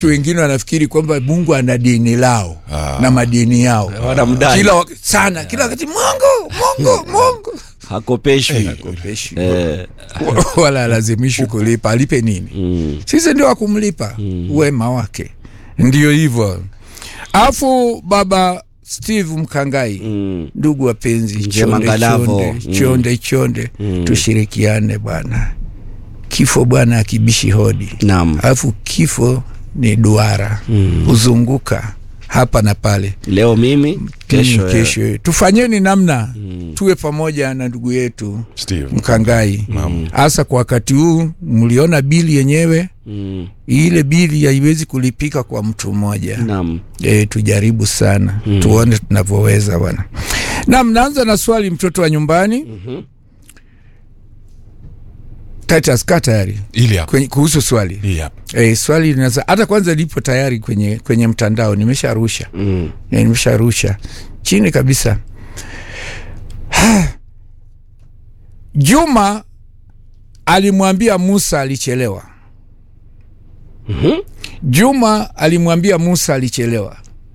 watu wengine wanafikiri kwamba Mungu ana dini lao Ah. na madini yao Wanamdai. kila wak- sana kila wakati Mungu Mungu Mungu hakopeshwi Hakopeshi. eh, wala alazimishwi kulipa alipe nini mm, sisi ndio wakumlipa wema wake ndio hivyo alafu baba steve mkangai mm. ndugu wapenzi Njema chonde Ngalavo. chonde Mm. chonde chonde tushirikiane bwana kifo bwana akibishi hodi Naam. alafu kifo ni duara huzunguka hapa na pale leo mimi kesho, Mm, eh, kesho tufanyeni namna tuwe pamoja na ndugu yetu Steve. mkangai hasa kwa wakati huu mliona bili yenyewe mm, ile bili haiwezi kulipika kwa mtu mmoja naam e, tujaribu sana mm. tuone tunavyoweza bwana nam naanza na swali mtoto wa nyumbani mm-hmm. Titus kaa tayari ili hapa kwenye, kuhusu swali hii hapa e, swali linaza hata kwanza lipo tayari kwenye, kwenye mtandao nimesharusha mm. e, nimesharusha chini kabisa Juma alimwambia Musa alichelewa. Mhm. Juma alimwambia Musa alichelewa.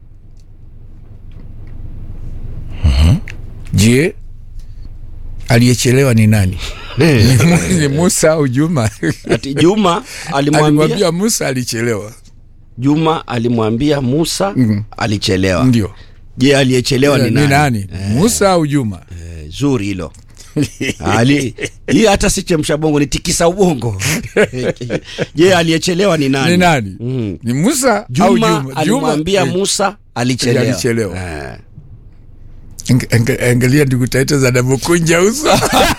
Je, aliyechelewa ni nani? Ni Mu- ni Musa au Juma? ati Juma alimwambia Alimwambia Musa alichelewa. Juma alimwambia Musa Mm. alichelewa. Ndio. Je, aliyechelewa ni nani? Musa au Juma? Eh, zuri hilo. Ali hii hata si chemsha bongo ni tikisa ubongo. Je, aliyechelewa ni nani? Ni nani? Mm. Ni Musa au Juma Juma? alimwambia eh, Musa alichelewa. alichelewa. Eh. Anga- anga- Angalia ndugu Taita za Damukunja uso.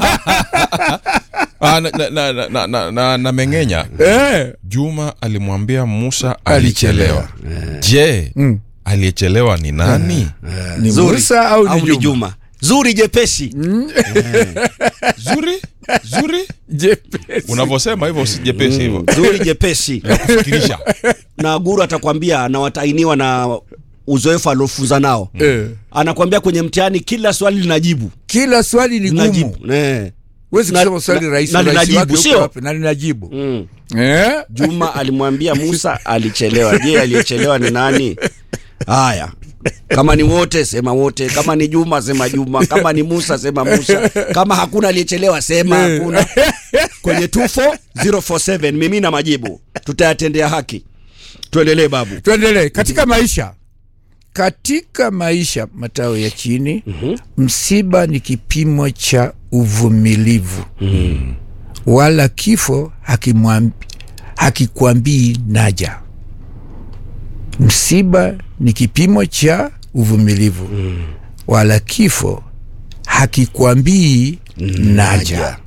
Ah, na, na, na, na, na, na, na mengenya Eh. Juma alimwambia Musa Alichelewa. alichelewa. Je, Mm. aliyechelewa ni nani? Ni Zuri. Musa au ni Juma? Juma? Zuri jepesi. Zuri zuri, Jepesi. unavyosema hivyo si jepesi hivyo Zuri jepesi. kufikirisha. na guru atakwambia anawatainiwa na uzoefu aliofunza nao. Eh. Anakwambia kwenye mtihani kila swali linajibu. Kila swali ni gumu. Linajibu. Eh. Huwezi Na- kusema swali na- rahisi na urahisi linajibu, wake uko sio? wapi? Na linajibu. Mm. Eh? Juma alimwambia Musa alichelewa. Je, aliyechelewa ni nani? Haya, kama ni wote sema wote, kama ni Juma sema Juma, kama ni Musa sema Musa, kama hakuna aliyechelewa sema hakuna. Kwenye 24047 mimi na majibu tutayatendea haki. Tuendelee babu. Tuendelee katika maisha. Katika maisha matao ya chini, msiba ni kipimo cha uvumilivu. Wala kifo hakimwambi- hakikwambii naja. Msiba ni kipimo cha uvumilivu. Wala kifo hakikwambii naja.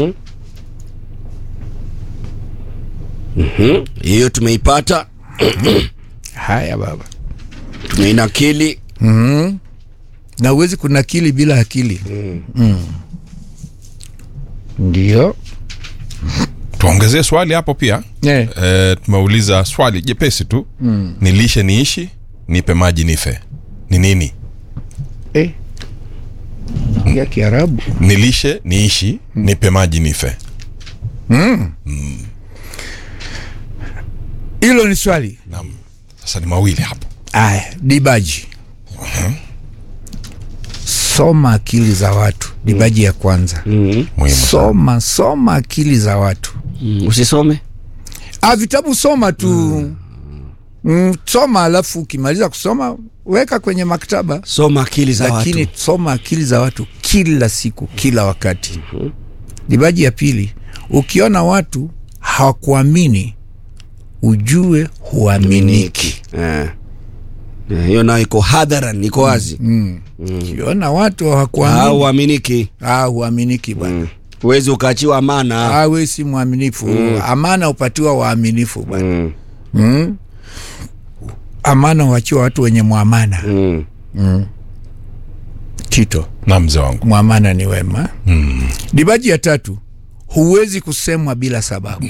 Hiyo tumeipata, Haya baba. tumeinakili. na uwezi kunakili bila akili mm. Ndio Tuongezee swali hapo pia. eh. E, tumeuliza swali jepesi tu mm. Nilishe niishi, nipe maji nife. Ni nini? Eh. Naongea Kiarabu Nilishe niishi, nipe maji nife. hilo ni swali Naam. Sasa ni mawili hapo. aya. Dibaji, soma akili za watu. Dibaji ya kwanza, Muhimu sana. soma soma akili za watu. Mm, Usisome Ah, vitabu soma tu mm. soma alafu ukimaliza kusoma weka kwenye maktaba soma akili za lakini watu. soma akili za watu kila siku kila wakati dibaji ya pili ukiona watu hawakuamini ujue huaminiki Eh. Eh, hiyo nayo iko hadharan, iko wazi. ukiona watu hawakuamini Hauaminiki. ah, huaminiki bwana Huwezi ukaachiwa amana. ah, we si mwaminifu amana upatiwa waaminifu bwana Mm. mm. amana huachiwa watu wenye mwamana Mm. tito Na mzee wangu. mwamana ni wema dibaji ya tatu huwezi kusemwa bila sababu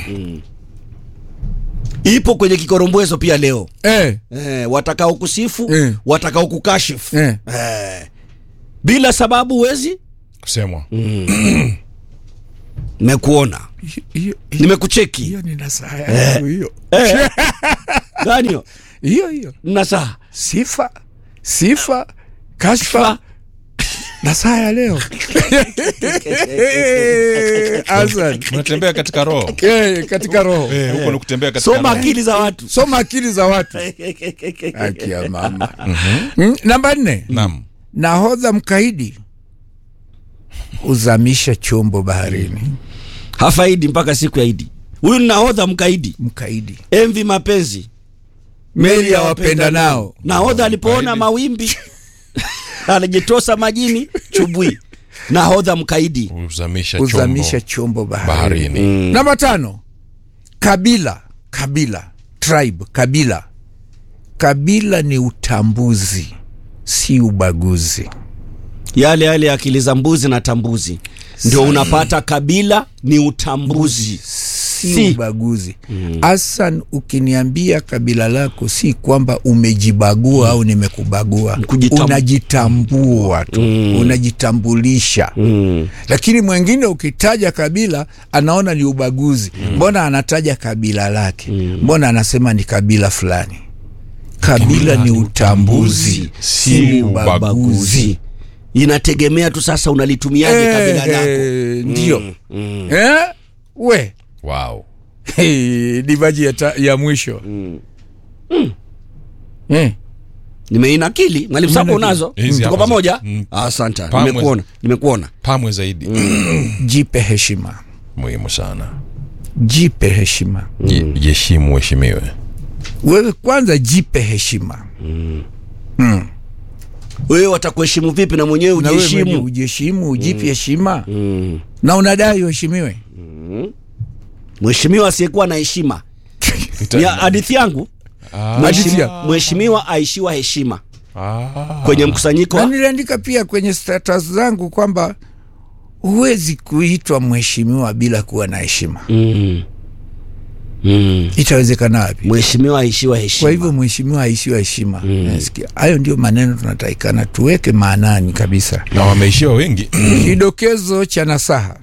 Ipo kwenye kikorombwezo pia leo. eh, Eh, watakao kusifu, Eh. watakao kukashifu. eh. Eh. Bila sababu huwezi. Kusemwa. Nimekuona. Hiyo- hiyo- Nimekucheki. hiyo ni nasaha yangu hiyo Eh. gani hiyo hiyo hiyo na saa sifa sifa kashfa na saa ya leo Hasan unatembea katika roho Eh, katika roho Eh, huko ni kutembea katika soma roho. akili za watu soma akili za watu haki ya mama Mm, namba nne naam nahodha mkaidi huzamisha chombo baharini hafaidi mpaka siku ya idi huyu ni nahodha mkaidi mkaidi envi mapenzi meli ya wapenda nao nahodha alipoona Mkaidi. mawimbi alijitosa majini chubwi nahodha mkaidi huzamisha huzamisha chombo chombo baharini baharini namba tano kabila kabila tribe kabila kabila ni utambuzi si ubaguzi yale yale akili za mbuzi na tambuzi ndio unapata kabila ni utambuzi si, Si. ubaguzi hasan ukiniambia kabila lako si kwamba umejibagua au nimekubagua Kujitam- unajitambua tu unajitambulisha lakini mwingine ukitaja kabila anaona ni ubaguzi mbona anataja kabila lake mbona anasema ni kabila fulani kabila ni utambuzi si ubaguzi inategemea tu sasa unalitumiaje kabila Eh, lako eh, ndio Eh, we wow Hey, divaji ya, ta, ya mwisho Eh, nimeinakili mwalimu sako Umenakili. unazo Hizi tuko hapa za- pamoja Mm. asante Pamwe. nimekuona nimekuona pamwe zaidi jipe heshima muhimu sana jipe heshima Je- jiheshimu uheshimiwe wewe kwanza jipe heshima wewe watakuheshimu vipi na mwenyewe na wewe mwenyewe ujiheshimu ujiheshimu ujipe heshima na unadai uheshimiwe mheshimiwa asiyekuwa na heshima ni hadithi yangu Hadithi Mheshimiwa- yako. mheshimiwa aishiwa heshima Ah. kwenye mkusanyiko na wa- niliandika pia kwenye status zangu kwamba huwezi kuitwa mheshimiwa bila kuwa na heshima Mm. Mm. itawezekana wapi mheshimiwa aishiwa heshima kwa hivyo mheshimiwa aishiwa heshima Nasikia. hayo ndio maneno tunatakikana tuweke maanani kabisa na wameishiwa wengi kidokezo cha nasaha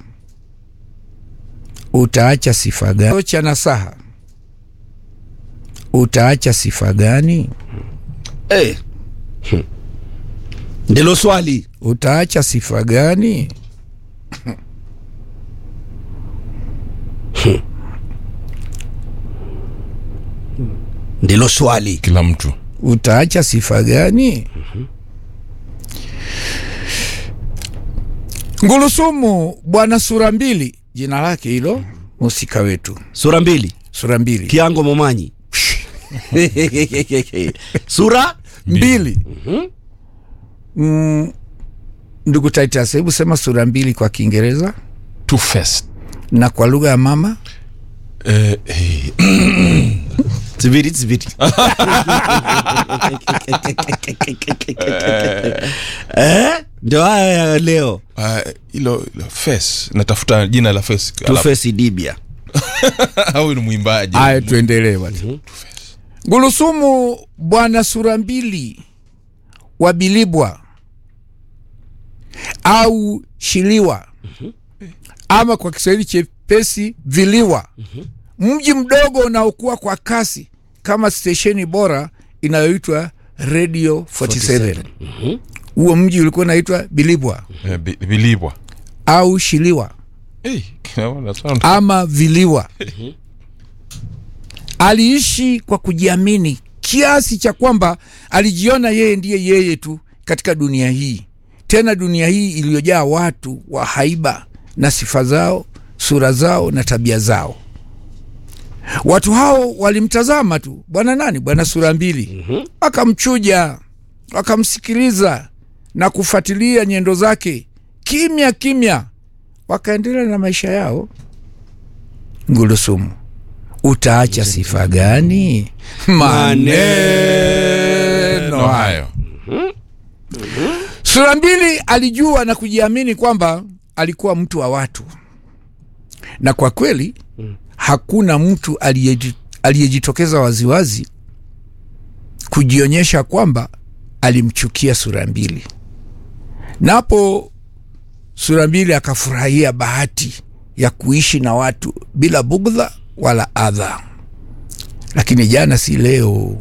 utaacha sifa gani cha nasaha utaacha sifa gani Eh. Hmm. ndilo swali utaacha sifa gani ndilo swali kila mtu utaacha sifa gani ngulusumu bwana sura mbili jina lake hilo musika wetu sura mbili sura mbili kiango momanyi sura mbili mm, ndugu Titus, hebu sema sura mbili kwa kiingereza two faced na kwa lugha ya mama eh, eh, ziviri ziviri eh? ndio haya ya leo ah, hilo hilo face natafuta jina la face Alafu- tufesi dibia au ni mwimbaji aya tuendelee bwana ngulusumu bwana sura mbili wa bilibwa au shiliwa ama kwa kiswahili chepesi viliwa mji mdogo unaokuwa kwa kasi kama stesheni bora inayoitwa radio 47 huo mji ulikuwa unaitwa bilibwa Eh, Bi- bilibwa au shiliwa Eh, kinaona sound. ama viliwa aliishi kwa kujiamini kiasi cha kwamba alijiona yeye ndiye yeye tu katika dunia hii tena dunia hii iliyojaa watu wa haiba na sifa zao sura zao na tabia zao watu hao walimtazama tu bwana nani bwana sura mbili wakamchuja wakamsikiliza na kufuatilia nyendo zake kimya kimya wakaendelea na maisha yao ngulusumu utaacha sifa gani maneno Neno hayo hayo sura mbili alijua na kujiamini kwamba alikuwa mtu wa watu na kwa kweli hakuna mtu aliyeji- aliyejitokeza waziwazi kujionyesha kwamba alimchukia sura mbili napo sura mbili akafurahia bahati ya kuishi na watu bila bugdha wala adha lakini jana si leo